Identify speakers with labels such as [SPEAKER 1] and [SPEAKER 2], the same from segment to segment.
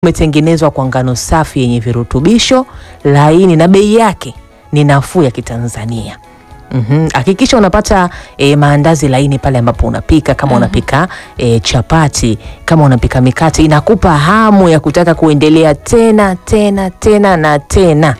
[SPEAKER 1] umetengenezwa kwa ngano safi yenye virutubisho laini na bei yake ni nafuu ya Kitanzania. Mhm. Hakikisha unapata e, maandazi laini pale ambapo unapika kama unapika e, chapati, kama unapika mikate, inakupa hamu ya kutaka kuendelea tena tena tena na tena,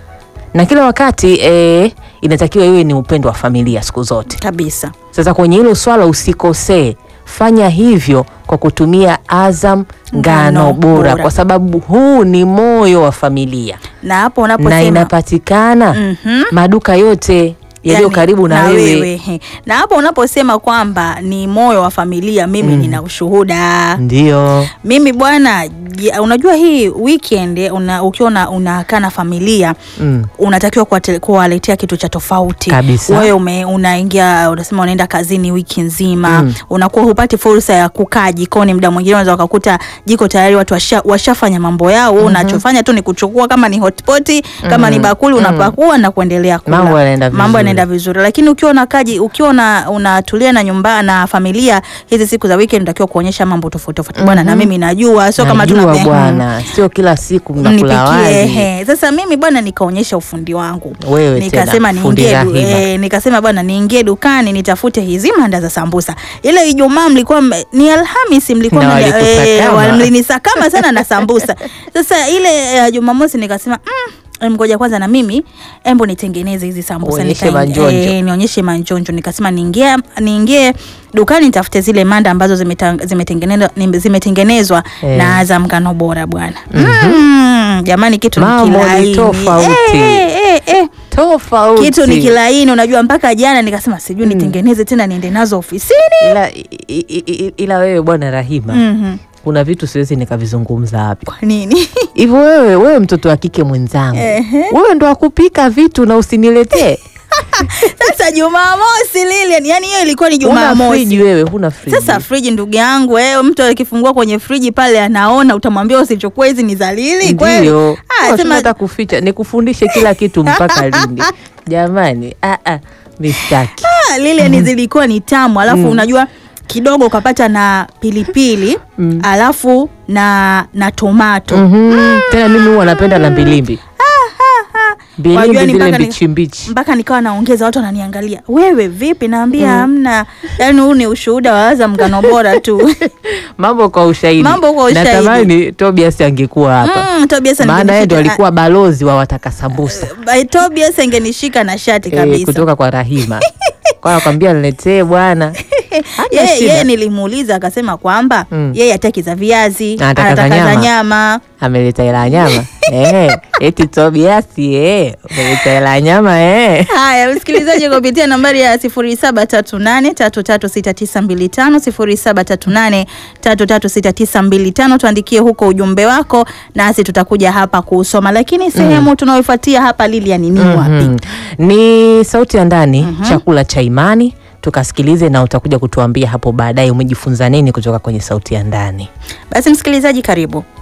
[SPEAKER 1] na kila wakati e, inatakiwa iwe ni upendo wa familia siku zote.
[SPEAKER 2] kabisa.
[SPEAKER 1] Sasa kwenye hilo swala usikosee, fanya hivyo kwa kutumia Azam ngano
[SPEAKER 2] Ngano
[SPEAKER 1] bora,
[SPEAKER 2] bora.
[SPEAKER 1] kwa sababu huu ni moyo wa familia
[SPEAKER 2] Na hapo
[SPEAKER 1] na
[SPEAKER 2] unaposema
[SPEAKER 1] inapatikana
[SPEAKER 2] Mhm.
[SPEAKER 1] maduka yote yaliyo
[SPEAKER 2] Yani,
[SPEAKER 1] karibu na, wewe.
[SPEAKER 2] he. Na hapo unaposema kwamba ni moyo wa familia, mimi nina ushuhuda.
[SPEAKER 1] Ndio
[SPEAKER 2] Mimi bwana, ji- unajua hii weekend una, ukiwa una- unakaa na familia
[SPEAKER 1] mm.
[SPEAKER 2] unatakiwa kuwate- kuwaletea kitu cha tofauti
[SPEAKER 1] Kabisa.
[SPEAKER 2] Wewe ume, unaingia unasema unaenda kazini wiki nzima
[SPEAKER 1] Mm.
[SPEAKER 2] unakuwa hupati fursa ya kukaa jikoni. Muda mwingine unaweza ukakuta jiko tayari watu washa, washafanya mambo yao. Wewe unachofanya tu ni kuchukua kama ni hotpot kama ni bakuli unapakua na kuendelea kula.
[SPEAKER 1] Mambo yanaenda
[SPEAKER 2] Mambo
[SPEAKER 1] vizuri.
[SPEAKER 2] yanaenda vizuri, lakini ukiwa unakaji ukiwa una- unatulia na nyumba na familia hizi siku za weekend unatakiwa kuonyesha mambo tofauti tofauti bwana, na mimi najua sio kama
[SPEAKER 1] Najua
[SPEAKER 2] tuna
[SPEAKER 1] bwana, sio kila siku mnakula
[SPEAKER 2] nipikie
[SPEAKER 1] wali.
[SPEAKER 2] he. Sasa mimi bwana nikaonyesha ufundi wangu
[SPEAKER 1] Wewe
[SPEAKER 2] nikasema
[SPEAKER 1] tena, fundi
[SPEAKER 2] niingie du-
[SPEAKER 1] Rahima.
[SPEAKER 2] eh, nikasema bwana niingie dukani nitafute hizi manda za sambusa. Ile Ijumaa mlikuwa mme- ni Alhamisi mlikuwa
[SPEAKER 1] Na
[SPEAKER 2] mna-
[SPEAKER 1] walikusakama.
[SPEAKER 2] wa- mlinisakama sana na sambusa. Sasa ile eh, Jumamosi nikasema mm, em, ngoja kwanza na mimi embo nitengeneze hizi sambusa
[SPEAKER 1] Uonyeshe
[SPEAKER 2] Nikaingia-
[SPEAKER 1] manjonjo.
[SPEAKER 2] eh, nionyeshe manjonjo. Nikasema niingie niingie dukani nitafute zile manda ambazo zimeta- zimetengenezwa zimetengenezwa
[SPEAKER 1] Eh.
[SPEAKER 2] na Azam ngano bora bwana. Mm, jamani kitu ni
[SPEAKER 1] Mambo ni
[SPEAKER 2] kilaini.
[SPEAKER 1] tofauti.
[SPEAKER 2] Eh, eh, eh.
[SPEAKER 1] Tofauti.
[SPEAKER 2] Kitu ni kilaini, unajua mpaka jana nikasema sijui nitengeneze tena niende nazo ofisini.
[SPEAKER 1] ila, i- i- i- ila wewe bwana Rahima,
[SPEAKER 2] Mhm.
[SPEAKER 1] kuna vitu siwezi nikavizungumza hapa
[SPEAKER 2] Kwa nini?
[SPEAKER 1] hivyo. Wewe wewe mtoto wa kike mwenzangu,
[SPEAKER 2] Ehe.
[SPEAKER 1] wewe ndo akupika vitu na usiniletee.
[SPEAKER 2] Sasa Jumamosi Lilian, yani hiyo ilikuwa ni
[SPEAKER 1] Huna
[SPEAKER 2] Jumamosi.
[SPEAKER 1] friji wewe, huna friji.
[SPEAKER 2] Sasa friji, ndugu yangu, eh, mtu akifungua kwenye friji pale anaona, utamwambia usichukue hizi ni za Lili kweli?
[SPEAKER 1] ndio
[SPEAKER 2] Ah,
[SPEAKER 1] Unashindwa
[SPEAKER 2] sema
[SPEAKER 1] hata kuficha, nikufundishe kila kitu mpaka lini? Jamani, ah, ah, mistaki
[SPEAKER 2] ah, Lilian zilikuwa ni tamu, alafu unajua kidogo ukapata na pilipili alafu na na tomato
[SPEAKER 1] Mhm. Tena mimi huwa napenda na mbilimbi
[SPEAKER 2] Wajua
[SPEAKER 1] mbilimbi
[SPEAKER 2] ni
[SPEAKER 1] zile
[SPEAKER 2] mpaka ni-
[SPEAKER 1] mbichi mbichi.
[SPEAKER 2] mpaka nikawa naongeza, watu wananiangalia, wewe vipi? Naambia hamna. Yani huu ni ushuhuda wa Azam ngano bora tu.
[SPEAKER 1] Mambo kwa ushahidi,
[SPEAKER 2] Mambo kwa ushahidi.
[SPEAKER 1] Natamani Tobias angekuwa hapa,
[SPEAKER 2] Mm, Tobias
[SPEAKER 1] maana yeye ndo
[SPEAKER 2] angenishika-
[SPEAKER 1] alikuwa balozi wa wataka sambusa
[SPEAKER 2] By Tobias angenishika na shati
[SPEAKER 1] eh,
[SPEAKER 2] kabisa.
[SPEAKER 1] kutoka kwa Rahima kwa nakwambia niletee bwana. Hana
[SPEAKER 2] Yeye
[SPEAKER 1] shida.
[SPEAKER 2] yeye nilimuuliza akasema kwamba
[SPEAKER 1] Mm.
[SPEAKER 2] yeye hataki za viazi,
[SPEAKER 1] Anataka za
[SPEAKER 2] anataka za
[SPEAKER 1] nyama.
[SPEAKER 2] nyama.
[SPEAKER 1] ameleta hela ya nyama eh, eti Tobias eh, ameleta hela ya nyama eh.
[SPEAKER 2] Haya, msikilizaji, kupitia nambari ya 0738336925 0738336925 tuandikie huko ujumbe wako, nasi tutakuja hapa kuusoma. Lakini sehemu tunayoifuatia hapa Lilian ni wapi?
[SPEAKER 1] Mhm. Ni sauti ya ndani, chakula cha imani. Tukasikilize na utakuja kutuambia hapo baadaye umejifunza nini kutoka kwenye sauti ya ndani.
[SPEAKER 2] Basi msikilizaji, karibu.